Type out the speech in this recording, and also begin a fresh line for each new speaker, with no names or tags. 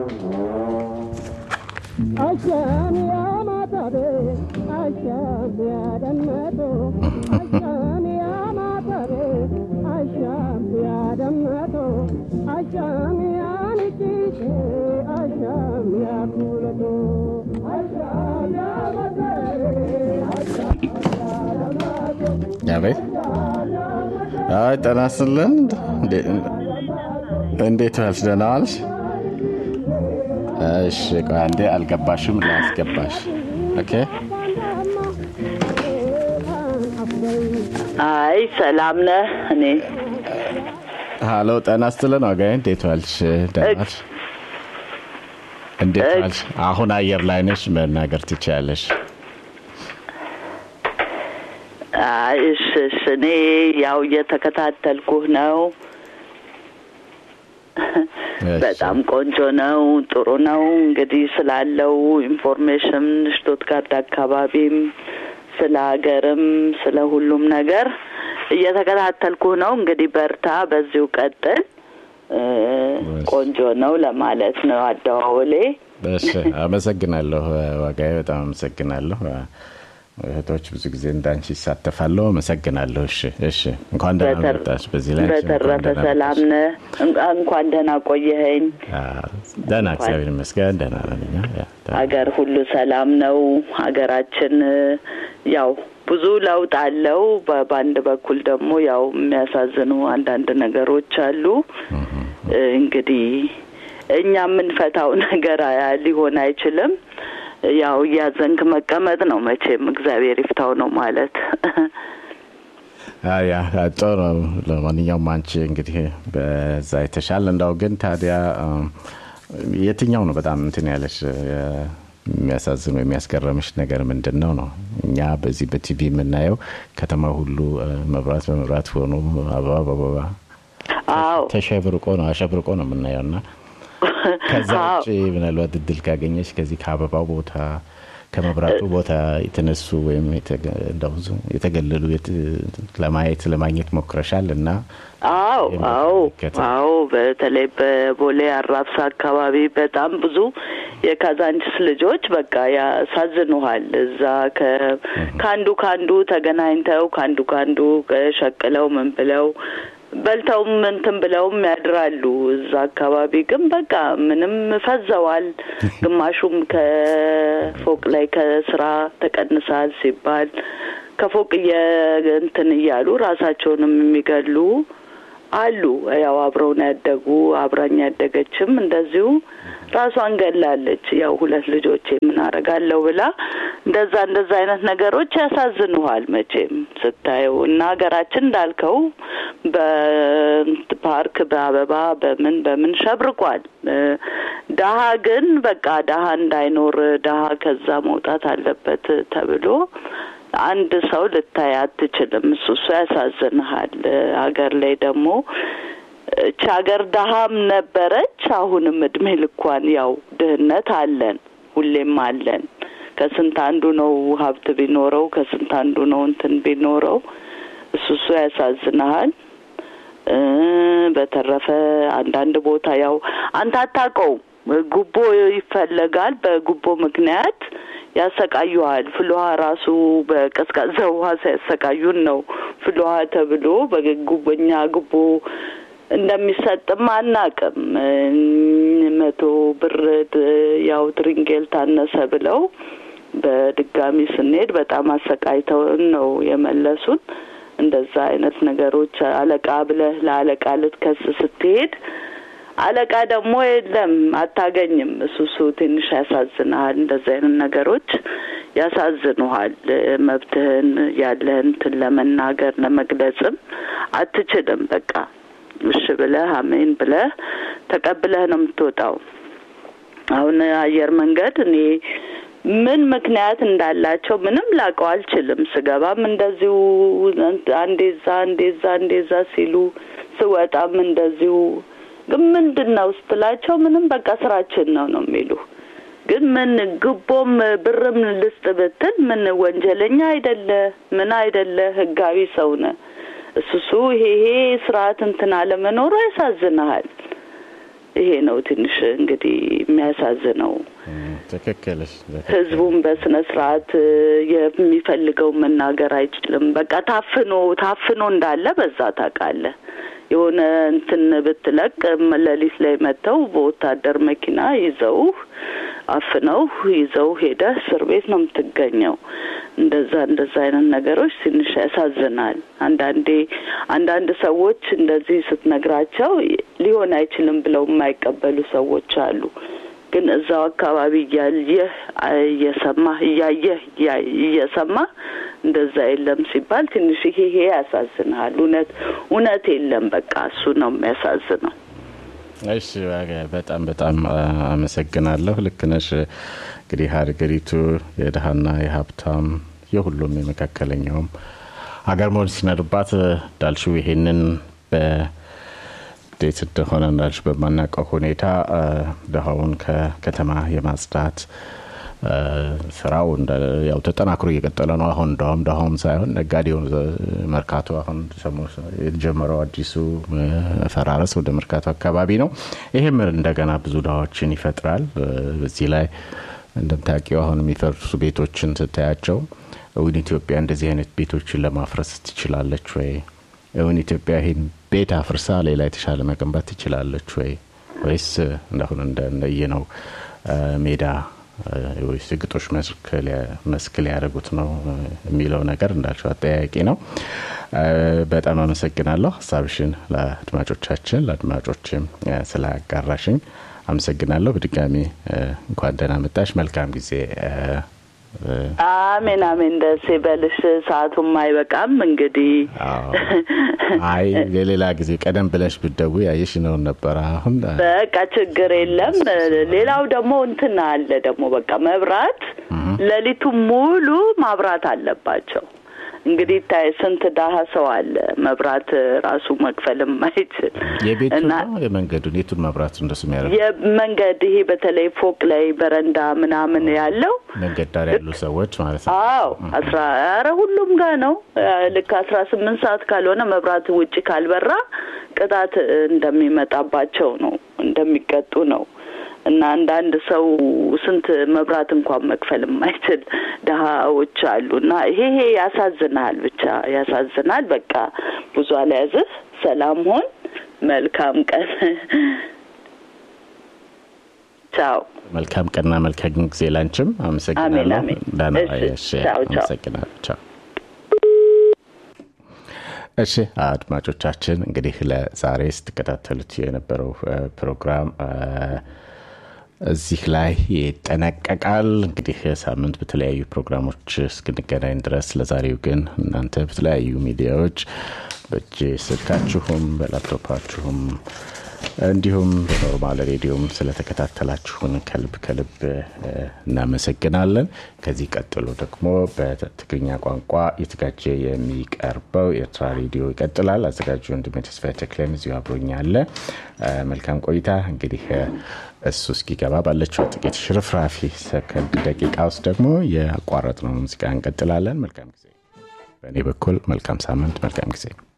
አሻም ያማታቤ አሻም ያደመጡ አሻም ያማታቤ አሻም ያደመጡ አሻም ያንቺሽ አሻም ያኩለቶ አሻም ያማታቤ
አቤት። አይ ጤና ይስጥልን። እንዴት ዋልሽ? ደህና ዋልሽ? እሺ፣ ቆይ አንዴ አልገባሽም፣ ላስገባሽ። ኦኬ።
አይ ሰላም ነህ? እኔ
ሀሎ፣ ጤና ይስጥልን ወጋዬ፣ እንዴት ዋልሽ? ደህና ዋልሽ? እንዴት
እግ-
ዋልሽ? አሁን አየር ላይ ነሽ፣ መናገር ትችያለሽ።
አይ እሺ እሺ። እኔ ያው እየተከታተልኩህ ነው።
እሺ።
በጣም ቆንጆ ነው፣ ጥሩ ነው። እንግዲህ ስላለው ኢንፎርሜሽን ሽቶትጋርድ አካባቢም ስለ ሀገርም ስለ ሁሉም ነገር እየተከታተልኩህ ነው። እንግዲህ በርታ፣ በዚሁ ቀጥል። እ፣ ቆንጆ ነው ለማለት ነው አደዋወሌ።
እሺ፣ አመሰግናለሁ ወጋዬ፣ በጣም አመሰግናለሁ። እህቶች ብዙ ጊዜ እንዳንቺ ይሳተፋለሁ። አመሰግናለሁ። እሺ፣ እሺ። እንኳን ደህና
በተር-
መጣሽ። በዚህ ላይ እንኳን
በተረፈ
ደህና
ሰላም
መጣሽ።
ነህ? እንኳ- እንኳን ደህና ቆየኸኝ።
አዎ፣ ደህና እግዚአብሔር ይመስገን ደህና ነን እኛ። ያ፣ ደህና።
ሀገር ሁሉ ሰላም ነው። ሀገራችን እ፣ ያው ብዙ ለውጥ አለው። በ- በአንድ በኩል ደግሞ ያው የሚያሳዝኑ አንዳንድ ነገሮች አሉ። እ፣ እንግዲህ እኛ የምንፈታው ነገር አ- ሊሆን አይችልም። ያው እያዘንክ መቀመጥ ነው መቼም እግዚአብሔር ይፍታው ነው ማለት
አዎ፣ ያ ጥሩ ነው። ለማንኛውም አንቺ እንግዲህ በዛ የተሻለ እንዳው ግን ታዲያ እም፣ የትኛው ነው በጣም እንትን ያለሽ የ- የሚያሳዝን ወይ የሚያስገረምሽ ነገር ምንድን ነው ነው? እኛ በዚህ በቲቪ የምናየው ከተማ ሁሉ እ፣ መብራት በመብራት ሆኖ አበባ በአበባ
አዎ
ተሸብርቆ ነው አሸብርቆ ነው የምናየው እና ከዛ
አዎ
ውጭ ምናልባት እድል ካገኘች ከዚህ ከአበባው ቦታ ከመብራቱ ቦታ የተነሱ ወይም የተገ- እንደው ዙ- የተገለሉ የት- ለማየት ለማግኘት ሞክረሻል እና
አዎ አዎ
የሚመለከተው።
አዎ በተለይ በቦሌ አራብሳ አካባቢ በጣም ብዙ የካዛንችስ ልጆች በቃ ያሳዝኑሃል። እዛ ከ- ከአንዱ ከአንዱ ተገናኝተው ከአንዱ ከአንዱ ሸቅለው ምን ብለው በልተውም እንትን ብለውም ያድራሉ። እዛ አካባቢ ግን በቃ ምንም ፈዘዋል። ግማሹም ከፎቅ ላይ ከስራ ተቀንሳል ሲባል ከፎቅ እየ- እንትን እያሉ ራሳቸውንም የሚገሉ አሉ። ያው አብረውን ያደጉ አብራኝ ያደገችም እንደዚሁ ራሷን ገላለች። ያው ሁለት ልጆቼ ምን አረጋለሁ ብላ እንደዛ እንደዛ አይነት ነገሮች ያሳዝኑሃል መቼም ስታየው እና ሀገራችን እንዳልከው በፓርክ በአበባ በምን በምን ሸብርቋል። እ፣ ደሀ ግን በቃ ደሀ እንዳይኖር ደሀ ከዛ መውጣት አለበት ተብሎ አንድ ሰው ልታይ አትችልም። እሱ እሱ ያሳዝንሃል። ሀገር ላይ ደግሞ እች ሀገር ደሀም ነበረች፣ አሁንም እድሜ ልኳን ያው ድህነት አለን፣ ሁሌም አለን። ከስንት አንዱ ነው ሀብት ቢኖረው፣ ከስንት አንዱ ነው እንትን ቢኖረው። እሱ እሱ ያሳዝንሃል። እ በተረፈ አንዳንድ ቦታ ያው አንተ አታውቀውም፣ ጉቦ ይፈለጋል። በጉቦ ምክንያት ያሰቃዩሃል። ፍልውሃ ራሱ በቀዝቃዛ ውሃ ሲያሰቃዩን ነው ፍልውሃ ተብሎ በጉቦኛ ጉቦ እንደሚሰጥም አናቅም። መቶ ብር ድ- ያው ትሪንጌል ታነሰ ብለው በድጋሚ ስንሄድ በጣም አሰቃይተውን ነው የመለሱን። እንደዛ አይነት ነገሮች አለቃ ብለህ ለአለቃ ልትከስ ስትሄድ አለቃ ደግሞ የለም አታገኝም። እሱ እሱ ትንሽ ያሳዝንሃል። እንደዚህ አይነት ነገሮች ያሳዝኑሃል። መብትህን ያለህን እንትን ለመናገር ለመግለጽም አትችልም። በቃ እሺ ብለህ አሜን ብለህ ተቀብለህ ነው የምትወጣው። አሁን አየር መንገድ እኔ ምን ምክንያት እንዳላቸው ምንም ላውቀው አልችልም። ስገባም እንደዚሁ አንዴ ዛ አንዴ ዛ አንዴ ዛ ሲሉ ስወጣም እንደዚሁ ግን ምንድን ነው ስትላቸው ምንም በቃ ስራችን ነው ነው የሚሉ ግን ምን ግቦም ብርም ልስጥ ብትል ምን ወንጀለኛ አይደለ ምን አይደለ ህጋዊ ሰው ነህ። እሱሱ ይሄ ይሄ ስርዓት እንትን አለመኖሩ ያሳዝንሃል። ይሄ ነው ትንሽ እንግዲህ የሚያሳዝነው።
ትክክልሽ።
ህዝቡን በስነ ስርዓት የሚፈልገው መናገር አይችልም። በቃ ታፍኖ ታፍኖ እንዳለ በዛ ታውቃለህ። የሆነ እንትን ብትለቅ ሌሊት ላይ መጥተው በወታደር መኪና ይዘውህ አፍነው ይዘው ሄደህ እስር ቤት ነው የምትገኘው። እንደዛ እንደዛ አይነት ነገሮች ትንሽ ያሳዝናል። አንዳንዴ አንዳንድ ሰዎች እንደዚህ ስትነግራቸው ሊሆን አይችልም ብለው የማይቀበሉ ሰዎች አሉ። ግን እዛው አካባቢ እያየህ እየሰማህ እያየህ እየሰማህ እንደዛ የለም ሲባል ትንሽ ይሄ ይሄ ያሳዝንሃል። እውነት እውነት የለም። በቃ እሱ ነው የሚያሳዝነው።
እሺ በጣም በጣም አመሰግናለሁ። ልክ ነሽ። እንግዲህ ሀገሪቱ የድሀና የሀብታም የሁሉም የመካከለኛውም ሀገር መሆን ሲኖርባት እንዳልሽው ይሄንን እንዴት እንደሆነ እንዳልሽ በማናውቀው ሁኔታ ድሀውን ከከተማ የማጽዳት ስራው ያው ተጠናክሮ እየቀጠለ ነው። አሁን እንደውም ድሀውም ሳይሆን ነጋዴውን መርካቶ አሁን የተጀመረው አዲሱ ፈራረስ ወደ መርካቶ አካባቢ ነው። ይህም እንደገና ብዙ ድሀዎችን ይፈጥራል። በዚህ ላይ እንደምታውቂው አሁን የሚፈርሱ ቤቶችን ስታያቸው እውን ኢትዮጵያ እንደዚህ አይነት ቤቶችን ለማፍረስ ትችላለች ወይ? እውን ኢትዮጵያ ይህን ቤት አፍርሳ ሌላ የተሻለ መገንባት ትችላለች ወይ? ወይስ እንደሁን እንደየ ነው ሜዳ ወይስ ግጦሽ መስክ ሊያደርጉት ነው የሚለው ነገር እንዳልሽው አጠያያቂ ነው። በጣም አመሰግናለሁ ሀሳብሽን ለአድማጮቻችን ለአድማጮችም ስላጋራሽኝ አመሰግናለሁ። በድጋሚ እንኳን ደህና መጣሽ። መልካም ጊዜ።
አሜን አሜን። ደስ ይበልሽ። ሰዓቱም አይበቃም እንግዲህ።
አይ የሌላ ጊዜ ቀደም ብለሽ ብደቡ ያየሽ ነው ነበረ። አሁን
በቃ ችግር የለም። ሌላው ደግሞ እንትን አለ ደግሞ በቃ መብራት ሌሊቱ ሙሉ ማብራት አለባቸው። እንግዲህ ታይ ስንት ዳሀ ሰው አለ መብራት ራሱ መክፈል የማይችል
የቤቱ የመንገዱን የቱን መብራት እንደሱ የሚያደርግ
የመንገድ ይሄ በተለይ ፎቅ ላይ በረንዳ ምናምን ያለው
መንገድ ዳር ያሉ ሰዎች ማለት ነው።
አዎ አስራ ኧረ ሁሉም ጋር ነው። ልክ አስራ ስምንት ሰዓት ካልሆነ መብራት ውጭ ካልበራ ቅጣት እንደሚመጣባቸው ነው እንደሚቀጡ ነው። እና አንዳንድ ሰው ስንት መብራት እንኳን መክፈል የማይችል ድሀዎች አሉ። እና ይሄ ይሄ ያሳዝናል፣ ብቻ ያሳዝናል። በቃ ብዙ አልያዝህ። ሰላም ሆን። መልካም ቀን። ቻው።
መልካም ቀንና መልካም ጊዜ ላንችም። አመሰግናለሁ።
አሜን።
ዳና
እሺ፣ ቻው፣ ቻው።
አመሰግናለሁ። ቻው። እሺ አድማጮቻችን እንግዲህ ለዛሬ ስትከታተሉት የነበረው ፕሮግራም እዚህ ላይ ይጠናቀቃል። እንግዲህ ሳምንት በተለያዩ ፕሮግራሞች እስክንገናኝ ድረስ ለዛሬው ግን እናንተ በተለያዩ ሚዲያዎች በእጅ ስልካችሁም በላፕቶፓችሁም እንዲሁም በኖርማል ሬዲዮም ስለተከታተላችሁን ከልብ ከልብ እናመሰግናለን። ከዚህ ቀጥሎ ደግሞ በትግርኛ ቋንቋ የተጋጀ የሚቀርበው ኤርትራ ሬዲዮ ይቀጥላል። አዘጋጁ ወንድሜ ተስፋዬ ተክለን እዚሁ አብሮኛለ። መልካም ቆይታ። እንግዲህ እሱ እስኪገባ ባለችው ጥቂት ሽርፍራፊ ሰከንድ ደቂቃ ውስጥ ደግሞ የአቋረጥነው ሙዚቃ እንቀጥላለን። መልካም ጊዜ። በእኔ በኩል መልካም ሳምንት፣ መልካም ጊዜ